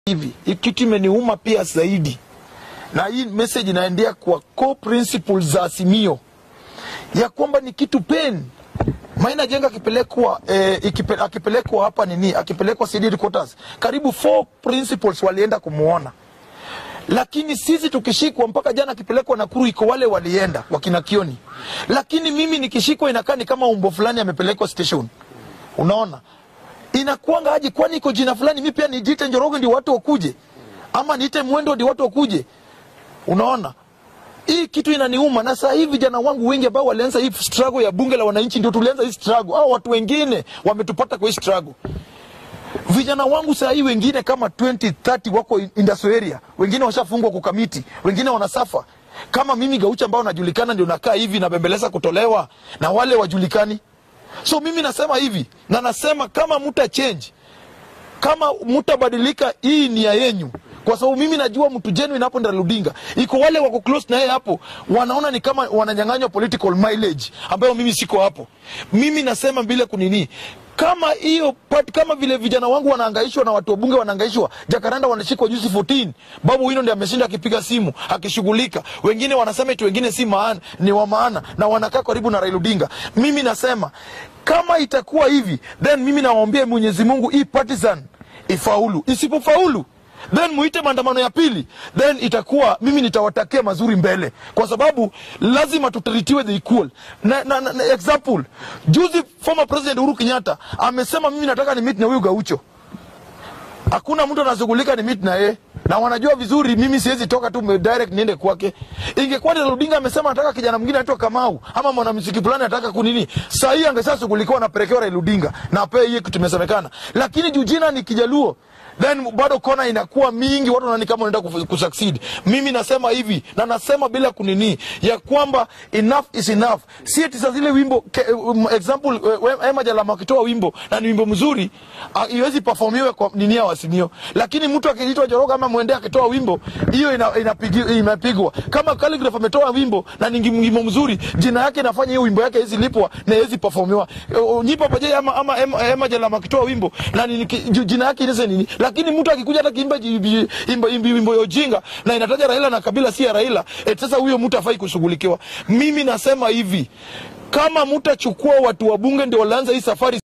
hivi hii kitu imeniuma pia zaidi, na hii message inaendea kwa core principles za Azimio ya kwamba ni kitu pen Maina Jenga akipelekwa eh, ikipe, akipelekwa hapa nini, akipelekwa CD headquarters, karibu four principals walienda kumuona, lakini sisi tukishikwa, mpaka jana akipelekwa Nakuru, iko wale walienda wakina Kioni, lakini mimi nikishikwa inakaa ni kama umbo fulani amepelekwa station. Unaona inakuanga aje? Kwani iko jina fulani, mi pia nijiite Njoroge ndio watu wakuje, ama niite Mwendo ndio watu wakuje? Unaona hii kitu inaniuma, na saa hii vijana wangu wengi ambao walianza hii struggle ya bunge la wananchi, ndio tulianza hii struggle. Hao watu wengine wametupata kwa hii struggle. Vijana wangu saa hii wengine kama 20 30 wako industrial area, wengine washafungwa kwa kamiti, wengine wanasafa kama mimi Gaucha ambao najulikana, ndio nakaa hivi nabembeleza kutolewa na wale wajulikani. So mimi nasema hivi na nasema kama muta change, kama mutabadilika, hii ni ya yenyu kwa sababu mimi najua mtu genuine hapo Raila Odinga, iko wale wako close na yeye hapo, wanaona ni kama wananyang'anywa political mileage ambayo mimi siko hapo. Mimi nasema bila kunini kama hiyo part, kama vile vijana wangu wanahangaishwa na watu wabunge wanahangaishwa, Jakaranda wanashikwa juzi 14, Babu Wino ndiye ameshinda akipiga simu akishughulika, wengine wanasema eti wengine si maana, ni wa maana na wanakaa karibu na Raila Odinga. Mimi nasema kama itakuwa hivi, then mimi nawaombea Mwenyezi Mungu hii partisan ifaulu, isipofaulu then muite maandamano ya pili, then itakuwa mimi nitawatakia mazuri mbele, kwa sababu lazima tutritiwe the equal. Na, na, na, na example juzi former president Uhuru Kenyatta amesema mimi nataka ni meet na huyu Gaucho. Hakuna mtu anashughulika ni meet na yeye, na wanajua vizuri mimi siwezi toka tu direct niende kwake. Ingekuwa ni Odinga amesema nataka kijana mwingine anaitwa Kamau ama mwanamuziki fulani anataka kunini, saa hii angeshashughulikiwa anapelekewa Raila Odinga na apewe hiyo kitu imesemekana, lakini juu jina ni Kijaluo then bado kona inakuwa mingi, watu wanaoni kama wanaenda kusucceed. Mimi nasema hivi na nasema bila kunini ya kwamba enough is enough. Si eti sasa zile wimbo ke, um, example uh, Emma Jalama akitoa wimbo na ni wimbo mzuri uh, iwezi performiwe kwa nini ya wasimio, lakini mtu akiitwa Joroga ama Mwende akitoa wimbo hiyo ina, inapigwa inapigwa. Kama Calligraph ametoa wimbo na ni wimbo mzuri, jina yake inafanya hiyo wimbo yake hizi lipwa na hizi performiwa. Uh, Nyipa paje ama, ama Emma, Emma Jalama akitoa wimbo na ni, jina yake inaweza nini lakini mtu akikuja hata kiimba wimbo ya ujinga na inataja Raila na kabila si ya Raila, et sasa huyo mtu afai kushughulikiwa. Mimi nasema hivi, kama mtachukua watu wa bunge ndio walianza hii safari